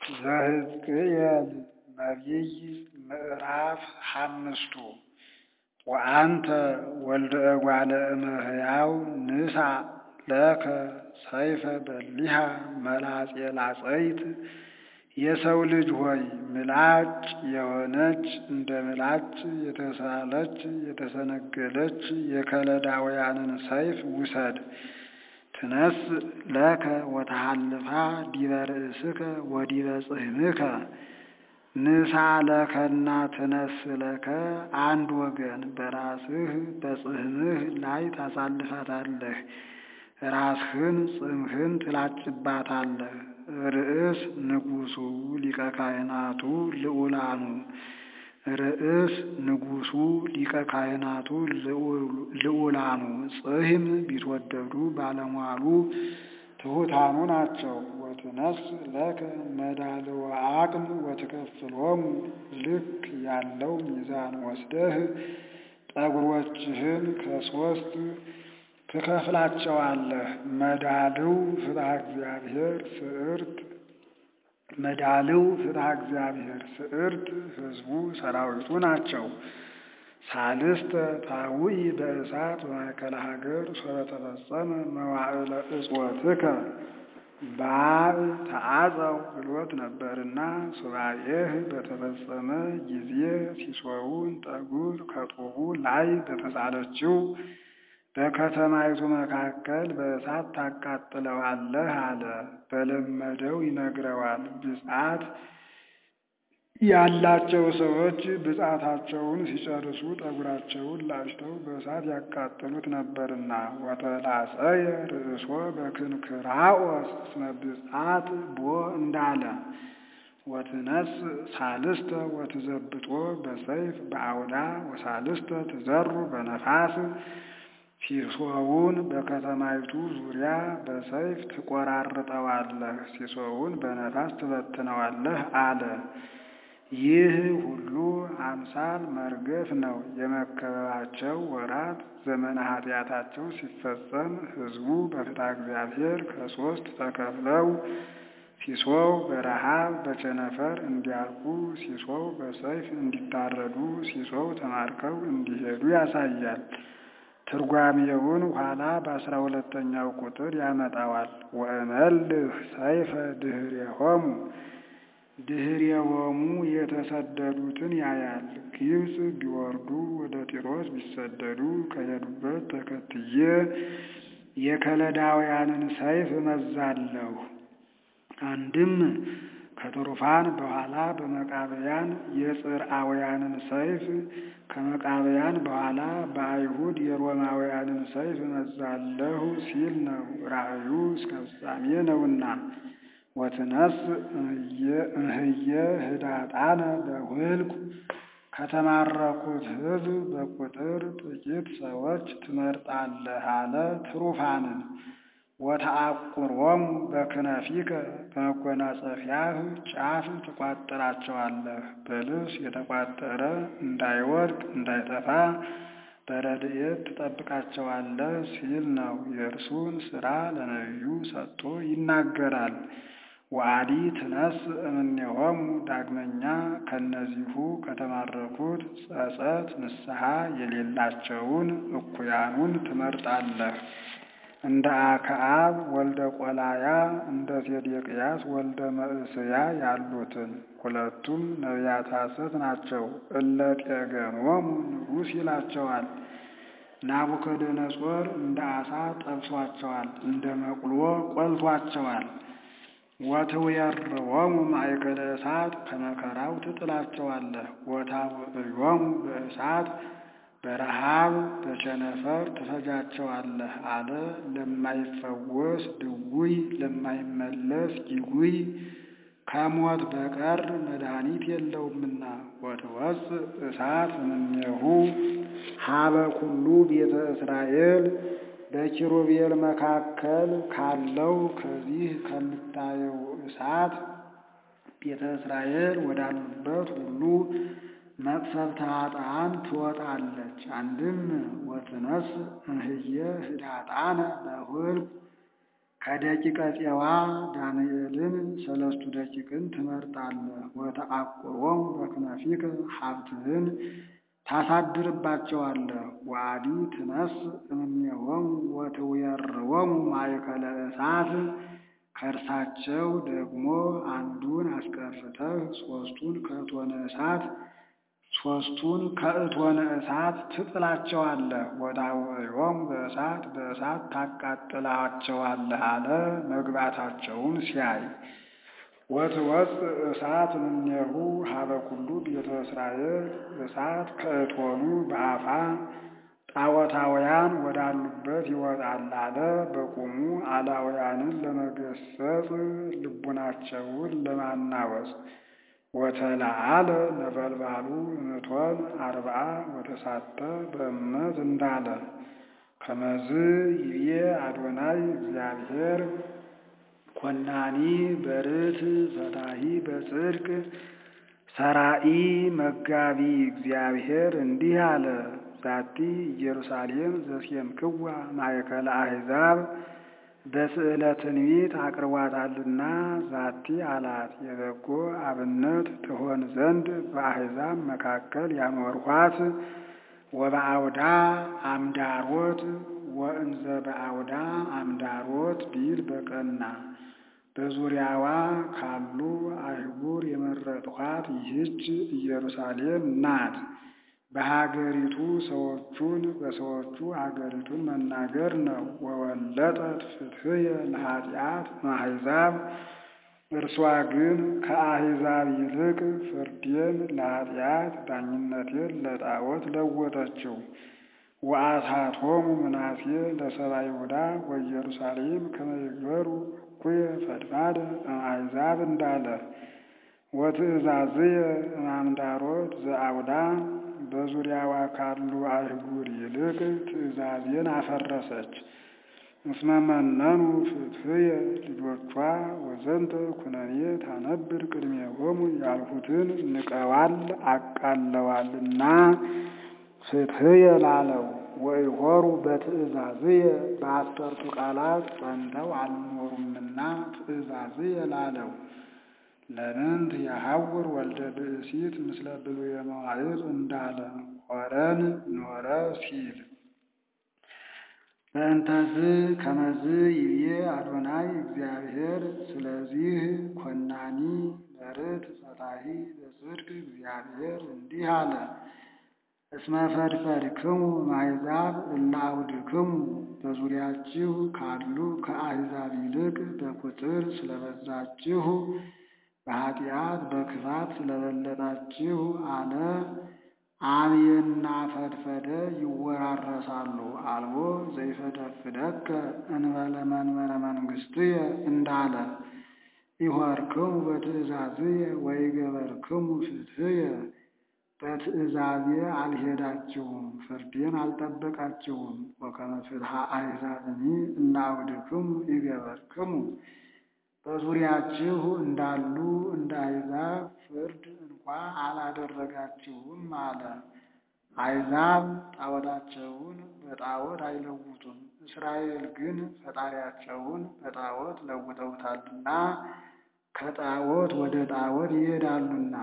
ዘሕዝቅኤል ነቢይ ምዕራፍ ሓምስቱ ወአንተ ወልደ እጓለ እመሕያው ንሣእ ለከ ሰይፈ በሊሃ መላጼ ላጸይት የሰው ልጅ ሆይ ምላጭ የሆነች እንደ ምላጭ የተሳለች የተሰነገለች የከለዳውያንን ሰይፍ ውሰድ። ትነስእ ለከ ወተሃልፋ ዲበ ርእስከ ወዲበ ጽሕምከ ንሣ ለከና ትነስእ ለከ አንድ ወገን በራስህ በጽሕምህ ላይ ታሳልፋታለህ። ራስህን ጽሕምህን ትላጭባታለህ። ርእስ ንጉሡ ሊቀ ካህናቱ ልዑላኑ ርእስ ንጉሡ ሊቀ ካህናቱ ልዑላኑ ጽሕም ቢትወደዱ ባለሟሉ ትሑታኑ ናቸው። ወትነስእ ለከ መዳልወ ዓቅም ወትከፍሎሙ ልክ ያለው ሚዛን ወስደህ ጠጉሮችህን ከሶስት ትከፍላቸዋለህ። መዳልው ፍትሐ እግዚአብሔር ስዕርት መዳልው ፍትሐ እግዚአብሔር ስዕርት ሕዝቡ ሰራዊቱ ናቸው። ሳልስተ ታውኢ በእሳት በማእከለ ሀገር ሶበ ተፈጸመ መዋዕለ እጽወትከ በአብ ተአጸው ብሎት ነበርና ሱባኤህ በተፈጸመ ጊዜ ሲሶውን ጠጉር ከጡቡ ላይ በተሳለችው በከተማይቱ መካከል በእሳት ታቃጥለዋለህ አለ። በለመደው ይነግረዋል። ብፅዓት ያላቸው ሰዎች ብፅዓታቸውን ሲጨርሱ ጠጉራቸውን ላጭተው በእሳት ያቃጥሉት ነበርና ወተላጸየ ርእሶ በክንክራኦስ እስመ ብፅዓት ቦ እንዳለ ወትነስእ ሳልስተ ወትዘብጦ በሰይፍ በአውዳ ወሳልስተ ትዘሩ በነፋስ ሲሶውን በከተማይቱ ዙሪያ በሰይፍ ትቆራርጠዋለህ፣ ሲሶውን በነፋስ ትበትነዋለህ አለ። ይህ ሁሉ አምሳል መርገፍ ነው። የመከበባቸው ወራት ዘመነ ኃጢአታቸው ሲፈጸም ሕዝቡ በፍትሐ እግዚአብሔር ከሶስት ተከፍለው ሲሶው በረሃብ በቸነፈር እንዲያልቁ፣ ሲሶው በሰይፍ እንዲታረዱ፣ ሲሶው ተማርከው እንዲሄዱ ያሳያል። ትርጓሜውን ኋላ በአስራ ሁለተኛው ቁጥር ያመጣዋል። ወእመልህ ሰይፈ ድኅሬሆሙ ድኅሬሆሙ የተሰደዱትን ያያል። ግብፅ ቢወርዱ ወደ ጢሮስ ቢሰደዱ ከሄዱበት ተከትዬ የከለዳውያንን ሰይፍ እመዛለሁ። አንድም ከትሩፋን በኋላ በመቃብያን የጽርአውያንን ሰይፍ ከመቃብያን በኋላ በአይሁድ የሮማውያንን ሰይፍ እመዛለሁ ሲል ነው። ራእዩ እስከ ፍጻሜ ነውና። ወትነስእ እምህየ ህዳጣነ በውህልቁ ከተማረኩት ሕዝብ በቁጥር ጥቂት ሰዎች ትመርጣለህ አለ። ትሩፋንን ወተአቁሮሙ በክነፊከ በመጎናጸፊያህ ጫፍ ትቋጥራቸዋለህ። በልብስ የተቋጠረ እንዳይወድቅ እንዳይጠፋ በረድኤት ትጠብቃቸዋለህ ሲል ነው። የእርሱን ሥራ ለነቢዩ ሰጥቶ ይናገራል። ወአዲ ትነስእ እምኔሆሙ ዳግመኛ ከእነዚሁ ከተማረኩት ጸጸት ንስሐ የሌላቸውን እኩያኑን ትመርጣለህ። እንደ አክዓብ ወልደ ቆላያ እንደ ሴዴቅያስ ወልደ መዕስያ ያሉትን ሁለቱም ነቢያት ሐሰት ናቸው። እለ ጤገኖሙ ንጉሥ ይላቸዋል። ናቡከደነጾር እንደ ዓሣ ጠብሷቸዋል፣ እንደ መቁሎ ቆልቷቸዋል። ወትዌርዎሙ ማእከለ እሳት ከመከራው ትጥላቸዋለህ። ወታውዕዮሙ በእሳት በረሃብ በቸነፈር ትፈጃቸዋለህ አለ። ለማይፈወስ ድውይ ለማይመለስ ጅጉይ ከሞት በቀር መድኃኒት የለውምና። ወትወፅእ እሳት እምኔሁ ሀበ ኩሉ ቤተ እስራኤል በኪሩቤል መካከል ካለው ከዚህ ከምታየው እሳት ቤተ እስራኤል ወዳሉበት ሁሉ መቅሰፍተ ኃጥአን ትወጣለች። አንድም ወትነስእ እምህየ ህዳጣነ በውህልቁ ከደቂቀ ፄዋ ዳንኤልን ሰለስቱ ደቂቅን ትመርጣለህ። ወተአቁሮሙ በክነፊከ ሀብትህን ታሳድርባቸዋለህ። ወአዲ ትነስ እምኔሆሙ ወትዌርዎሙ ማእከለ እሳት ከእርሳቸው ደግሞ አንዱን አስቀርተህ ሦስቱን ከእቶነ እሳት ሦስቱን ከእቶነ እሳት ትጥላቸዋለህ። ወታውዕዮሙ በእሳት በእሳት ታቃጥላቸዋለህ አለ መግባታቸውን ሲያይ። ወትወፅእ እሳት እምኔሁ ሀበ ኩሉ ቤተ እስራኤል እሳት ከእቶኑ በአፋ ጣዖታውያን ወዳሉበት ይወጣል አለ። በቁሙ አላውያንን ለመገሰጽ ልቡናቸውን ለማናወጽ ወተለዓለ ነበልባሉ እምእቶን አርብዓ ወተሳተ በእምነት እንዳለ ከመዝ ይቤ አዶናይ እግዚአብሔር ኮናኒ በርት ፈታሂ በጽድቅ ሰራኢ መጋቢ እግዚአብሔር እንዲህ አለ። ዛቲ ኢየሩሳሌም ዘሴምክዋ ማእከለ አሕዛብ በስዕለ ትንቢት አቅርቧታልና ዛቲ አላት የበጎ አብነት ትሆን ዘንድ በአሕዛብ መካከል ያኖርኋት ወበአውዳ አምዳሮት ወእንዘ በአውዳ አምዳሮት ቢል በቀና በዙሪያዋ ካሉ አህጉር የመረጥኋት ይህች ኢየሩሳሌም ናት። በሀገሪቱ ሰዎቹን በሰዎቹ ሀገሪቱን መናገር ነው። ወወለጠት ፍትሕየ ለኃጢአት አሕዛብ እርሷ ግን ከአሕዛብ ይልቅ ፍርዴን ለኃጢአት ዳኝነቴን ለጣዖት ለወጠችው። ወአሳቶሙ ምናሴ ለሰብአ ይሁዳ ወኢየሩሳሌም ከመ ይግበሩ እኩየ ፈድፋደ እምአሕዛብ እንዳለ ወትእዛዝየ እምአምዳሮት ዘአውዳ በዙሪያዋ ካሉ አህጉር ይልቅ ትእዛዜን አፈረሰች። እስመ መነኑ ፍትሕየ ልጆቿ ወዘንተ ኩነኔ ታነብር ቅድሜሆሙ ያልሁትን ንቀዋል አቃለዋልና ፍትሕየ ላለው ወይሆሩ በትእዛዝየ በአስርቱ ቃላት ጸንተው አልኖሩምና ትእዛዝየ ላለው ለምንት የሐውር ወልደ ብእሲት ምስለ ብሉየ መዋዕል እንዳለ ሆረን ኖረ ሲል በእንተዝ ከመዝ ይብዬ አዶናይ እግዚአብሔር። ስለዚህ ኮናኒ በርት ፈታሒ በጽድቅ እግዚአብሔር እንዲህ አለ። እስመ ፈድፈድክሙ እምአሕዛብ እለ አውድክሙ በዙሪያችሁ ካሉ ከአሕዛብ ይልቅ በቁጥር ስለበዛችሁ በኃጢአት በክፋት ስለበለጣችሁ አለ። አብየና ፈድፈደ ይወራረሳሉ። አልቦ ዘይፈደፍደከ እንበለ መንበረ መንግሥትየ እንዳለ ኢሖርክሙ በትእዛዝየ ወኢገበርክሙ ፍትሕየ በትእዛዜ አልሄዳችሁም፣ ፍርዴን አልጠበቃችሁም። ወከመ ፍትሐ አሕዛብኒ እለ አውድክሙ ኢገበርክሙ በዙሪያችሁ እንዳሉ እንደ አሕዛብ ፍርድ እንኳ አላደረጋችሁም አለ። አሕዛብ ጣዖታቸውን በጣዖት አይለውጡም፣ እስራኤል ግን ፈጣሪያቸውን በጣዖት ለውጠውታልና ከጣዖት ወደ ጣዖት ይሄዳሉና።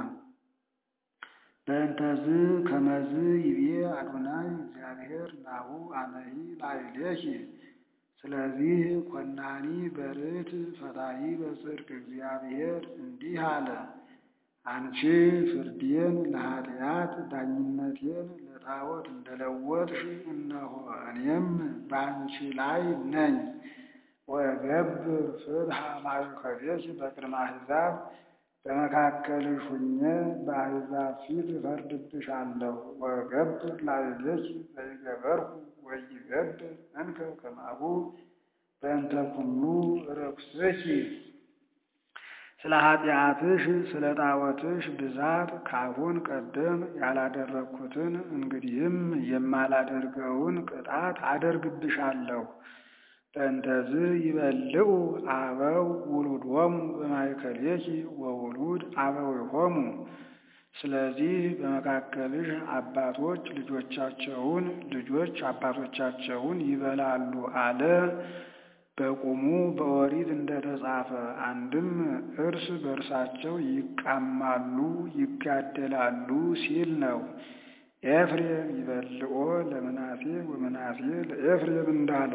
በእንተዝ ከመዝ ይቤ አዶናይ እግዚአብሔር ናሁ አነሂ ላዕሌኪ ስለዚህ ኮናኒ በርት ፈታሒ በጽድቅ እግዚአብሔር እንዲህ አለ። አንቺ ፍርዴን ለኃጢአት ዳኝነቴን ለጣዖት እንደለወጥሽ እነሆ እኔም በአንቺ ላይ ነኝ። ወገብር ፍትሐ ማእከሌኪ በቅድመ አሕዛብ በመካከልሽ ሁኜ በአሕዛብ ፊት እፈርድብሻለሁ። ወገብር ላዕሌኪ ዘይገበርኩ ወይገብር እንከ ከማሁ በእንተ ኩሉ ርኩስኪ ስለ ኃጢአትሽ ስለ ጣዖትሽ ብዛት ካሁን ቀደም ያላደረግኩትን እንግዲህም የማላደርገውን ቅጣት አደርግብሻለሁ። በእንተዝ ይበልዑ አበው ውሉዶሙ በማእከሌኪ ወውሉድ አበዊሆሙ ስለዚህ በመካከልሽ አባቶች ልጆቻቸውን ልጆች አባቶቻቸውን ይበላሉ አለ። በቁሙ በኦሪት እንደተጻፈ አንድም እርስ በእርሳቸው ይቃማሉ ይጋደላሉ ሲል ነው። ኤፍሬም ይበልኦ ለምናሴ ወምናሴ ለኤፍሬም እንዳለ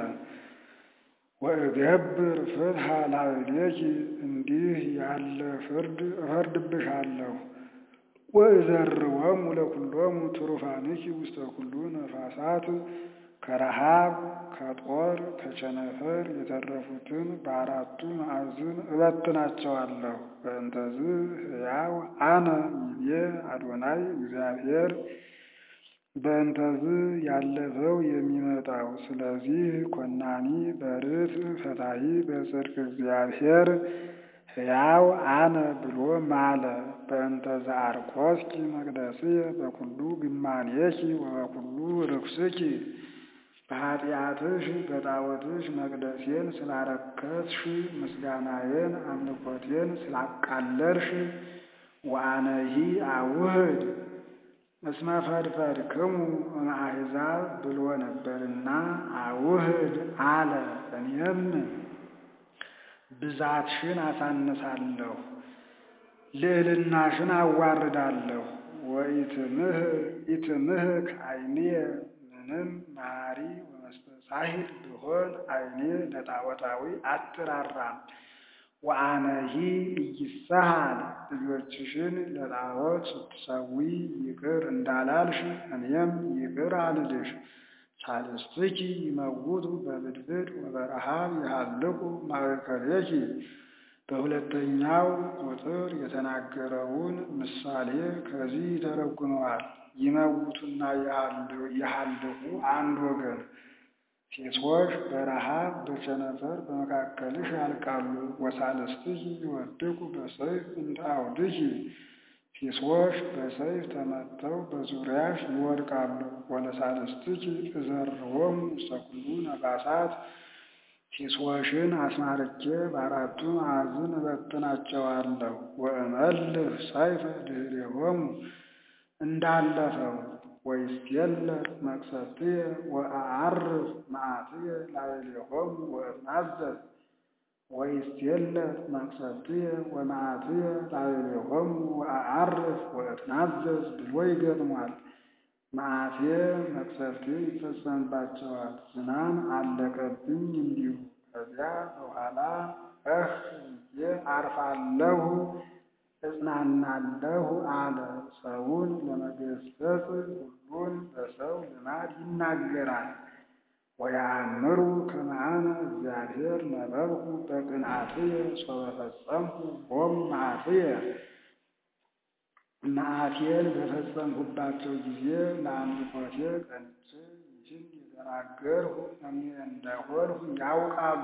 ወእገብር ፍትሐ ላዕሌኪ እንዲህ ያለ ፍርድ እፈርድብሻለሁ። ወእዘርወሙ ለኩሎሙ ትሩፋንኪ ውስተ ኩሉ ነፋሳት ከረሃብ ከጦር ከቸነፈር የተረፉትን በአራቱ ማዕዝን እበትናቸዋለሁ። በእንተዝ ሕያው አነ ይቤ አዶናይ እግዚአብሔር በእንተዝ ያለፈው የሚመጣው ስለዚህ ኮናኒ በርት ፈታሂ በጽድቅ እግዚአብሔር ሕያው አነ ብሎ ማለ። በእንተዝ አርኮስኪ መቅደስየ በኩሉ ግማኔኪ ወበኩሉ ርኩስኪ በኃጢአትሽ በጣዖትሽ መቅደሴን ስላረከስሽ ምስጋናዬን አምልኮቴን ስላቃለርሽ ወአነሂ አውህድ እስመ ፈድፈድክሙ እምአሕዛብ ብሎ ነበርና አውህድ አለ። እኔም ብዛትሽን አሳንሳለሁ፣ ልዕልናሽን አዋርዳለሁ። ወኢትምህ ኢትምህ ከዓይንየ ምንም መሐሪ ወመስተጻሂል ብሆን ዓይኔ ለጣዖታዊ አትራራም። ወአነሂ ኢይሳሃል ልጆችሽን ለጣዖት ስትሰዊ ይቅር እንዳላልሽ እኔም ይቅር አልልሽ። ሳልስትኪ ይመውቱ በብድብድ ወበረሃብ ይሃልቁ ማእከሌኪ በሁለተኛው ቁጥር የተናገረውን ምሳሌ ከዚህ ይተረጉመዋል። ይመውቱና ይሃልቁ አንድ ወገን ሴቶች በረሃብ በቸነፈር በመካከልሽ ያልቃሉ። ወሳልስትኪ ይወድቁ በሰይፍ እንደ አውድኪ ሴቶች በሰይፍ ተመተው በዙሪያሽ ይወድቃሉ። ወለሳልስትኪ እዘርዎሙ ውስተ ኩሉ ነፋሳት ሴቶሽን አስማርኬ በአራቱ ማዕዝን እበትናቸዋለሁ። ወእመልህ ሰይፈ ድኅሬሆሙ እንዳለፈው ወይስቴለ መቅሰፍትየ ወአዐርፍ መዓትየ ላዕሌሆሙ ወእትናዘዝ ወይስቴለ መቅሰፍትየ ወመዓትየ ላዕሌሆሙ ወአዐርፍ ወእትናዘዝ ብሎ ይገጥሟል። መዓቴ መቅሰፍቴ ይፈጸምባቸዋል። ዝናም አለቀብኝ እንዲሁ ከዚያ በኋላ እህ ብዬ አርፋለሁ እጽናናለሁ አለ። ሰውን ለመገሰጽ ሁሉን በሰው ልማድ ይናገራል። ወየአምሩ ከመ አነ እግዚአብሔር ነበብኩ በቅንዓትየ ሶበ ፈጸምኩ ቦሙ መዓትየ መዓቴን በፈጸምሁባቸው ጊዜ ለአምልኮቴ ቀንቼ ይህን የተናገርሁ እኔ እንደሆንሁ ያውቃሉ።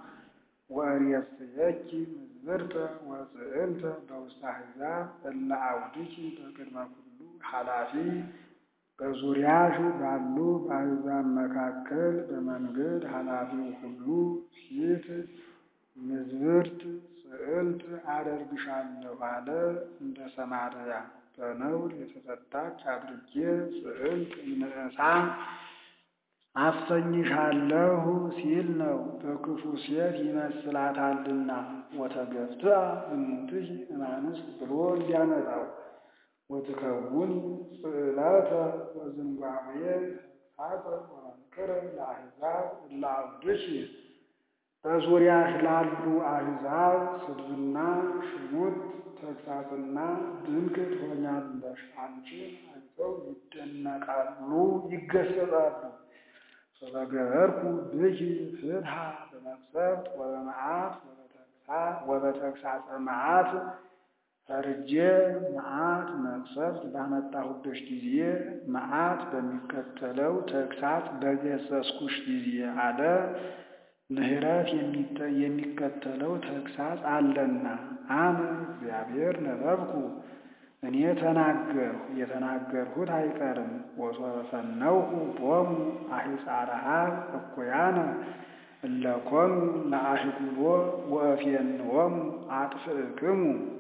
ወእሬስየኪ ምዝብርተ ወጽዕልተ በውስተ አሕዛብ እለ አውድኪ በቅድመ ኩሉ ኃላፊ በዙሪያሽ ባሉ በአሕዛብ መካከል በመንገድ ኃላፊው ሁሉ ፊት ምዝብርት ጽዕልት አደርግሻለሁ አለ። እንደ ሰማርያ በነውር የተፈታች አድርጌ ጽዕልት ንዕሳ አሰኝሻለሁ ሲል ነው። በክፉ ሴት ይመስላታልና ወተገፍትአ እምንትሂ እማንስት ብሎ እንዲያመጣው ወትከውን ጽዕለተ ወዝንጓዌ ተግሣጸ ወመንክረ ለአሕዛብ እለ አውድኪ በዙሪያሽ ላሉ አሕዛብ ስድብና ሽሙጥ ተግሣጽና ድንቅ ትሆኛለሽ። አንቺን አይተው ይደነቃሉ፣ ይገሰጻሉ። ሰበገበርኩ ብኪ ፍትሐ በመቅሰፍት ወበመዓት ወበተግሣጸ መዓት ፈርጄ መዓት መቅሰፍት ባመጣሁብሽ ጊዜ መዓት በሚከተለው ተግሣጽ በገሰስኩሽ ጊዜ አለ። ምሕረት የሚከተለው ተግሣጽ አለና አነ እግዚአብሔር ነበብኩ እኔ ተናገርሁ የተናገርሁት አይቀርም። ወሶበ ፈነውኩ ቦሙ አሒጻረሃ እኩያነ እለ ኮኑ ለአሕጉሎ ወእፌንዎሙ አጥፍእክሙ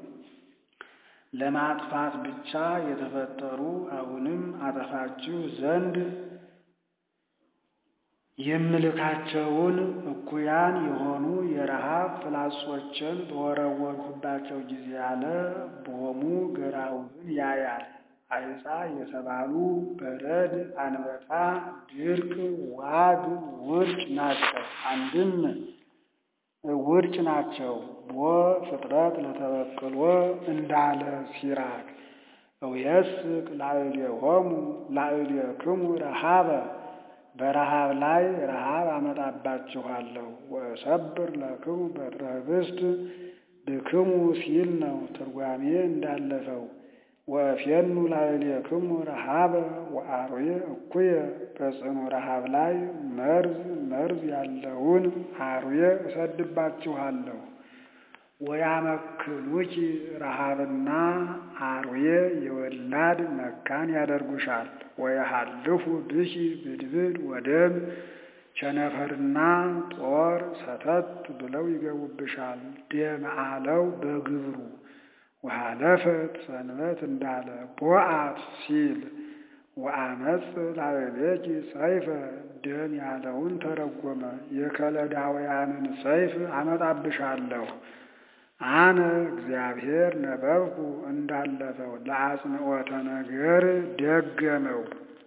ለማጥፋት ብቻ የተፈጠሩ አሁንም አጠፋችሁ ዘንድ የምልካቸውን እኩያን የሆኑ የረሃብ ፍላጾችን በወረወርሁባቸው ጊዜ አለ ቦሙ ገራውህን ያያል። አይጻ የተባሉ በረድ፣ አንበጣ፣ ድርቅ፣ ዋግ፣ ውርጭ ናቸው። አንድም ውርጭ ናቸው። ቦ ፍጥረት ለተበቅሎ እንዳለ ሲራክ እውየስቅ ላዕሌሆሙ ላዕሌክሙ ረሃበ በረሃብ ላይ ረሃብ አመጣባችኋለሁ። ወእሰብር ለክሙ በትረ ኅብስት ብክሙ ሲል ነው ትርጓሜ እንዳለፈው። ወእፌኑ ላዕሌክሙ ረሃበ ወአርዌ እኩየ በጽኑ ረሃብ ላይ መርዝ መርዝ ያለውን አርዌ እሰድባችኋለሁ። ወያመክኑኪ ረሃብና አርዌ የወላድ መካን ያደርጉሻል። ወየሃልፉ ብኪ ብድብድ ወደም ቸነፈርና ጦር ሰተት ብለው ይገቡብሻል። ደም አለው በግብሩ ወሃለፈት ሰንበት እንዳለ ቦአት ሲል ወአመፅ ላዕሌኪ ሰይፈ ደም ያለውን ተረጎመ። የከለዳውያንን ሰይፍ አመጣብሻለሁ። አነ እግዚአብሔር ነበብኩ እንዳለፈው ለአጽንዖተ ነገር ደገመው።